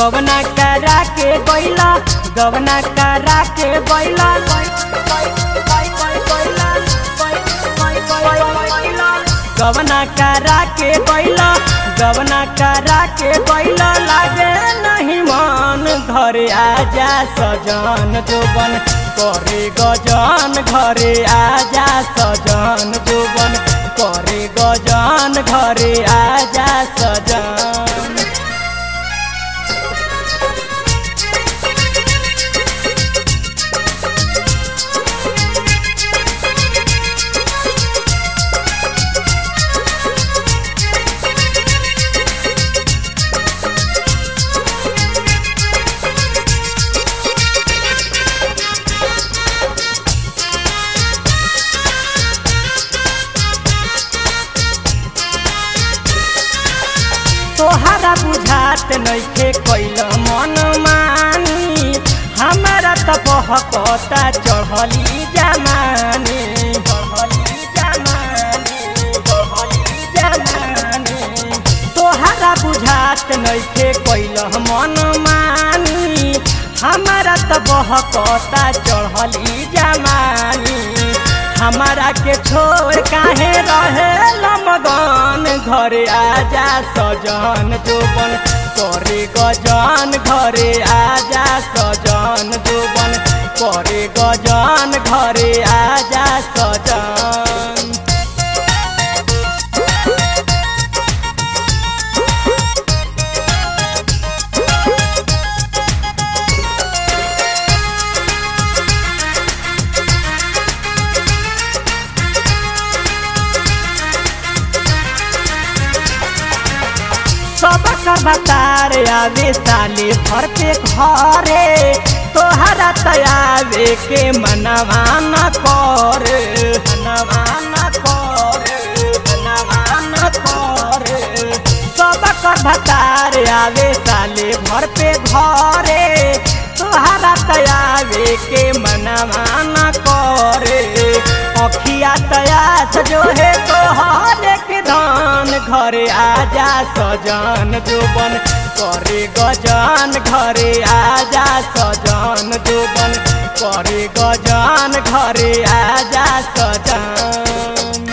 गवना करा के गैला गवना करा के गैला गवना करा के गैला गवना करा के गैला लागे नहीं मन घरे आजा सजन जोबन करे गजन घरे आजा सजन जोबन करे गजन घरे आजा सजन तोहरा बुझात नइखे कैल मन मानी हमारा त बहकता चढ़ली जमानी चढ़ली जमानी चढ़ली जमानी तोहरा बुझात नइखे कैल मन मानी हमारा त बहकता चढ़ली जमानी हमारा के छोड़ काहे रहे मगन घरे आजा सजन जोबन करे गजन घरे आजा सजन जोबन करे गजन घरे आजा सजन सबक बतार आवे साले भर पे घरे तोहरा तयावे के मनवा न कर मनवा न कर मनवा न कर सबक बतार आवे साले भर पे घरे तोहरा तयावे के मनवा न कर अखिया तयास जो है तोहर के धान घरे आजा सजन जोबन करे गजन घरे आजा सजन जोबन करे गजन घरे आजा सजन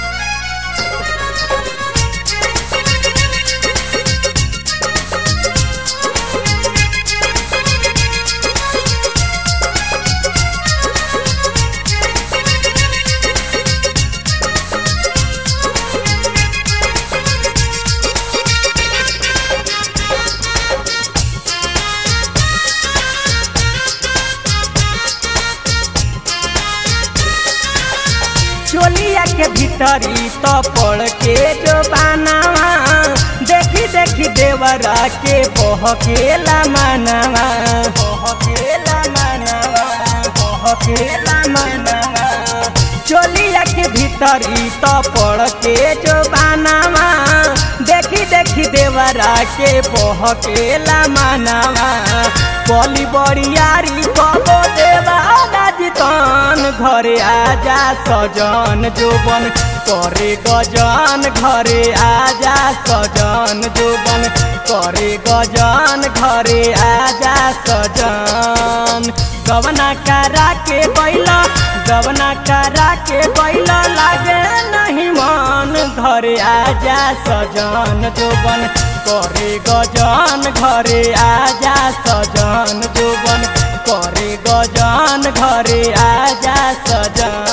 चोलिया के भीतरी तो पड़ के जो बनावा देखी देखी देवरा के बहकेला मनवा बहकेला मनवा बहकेला मनवा चोलिया के भीतरी तो पड़ के जो बनावा देखी देखी देवरा के बहकेला मनवा बली बड़ियारी कबो देवा जितन घरे आजा सजन जोबन करे गजन घरे आजा सजन जोबन करे गजन घरे आजा सजन गवना करा के बैला गवना करा के बैला लागे नहीं मन घरे आजा सजन जोबन करे गजन घरे आजा सजन जोबन करे गजन घरे आजा सजन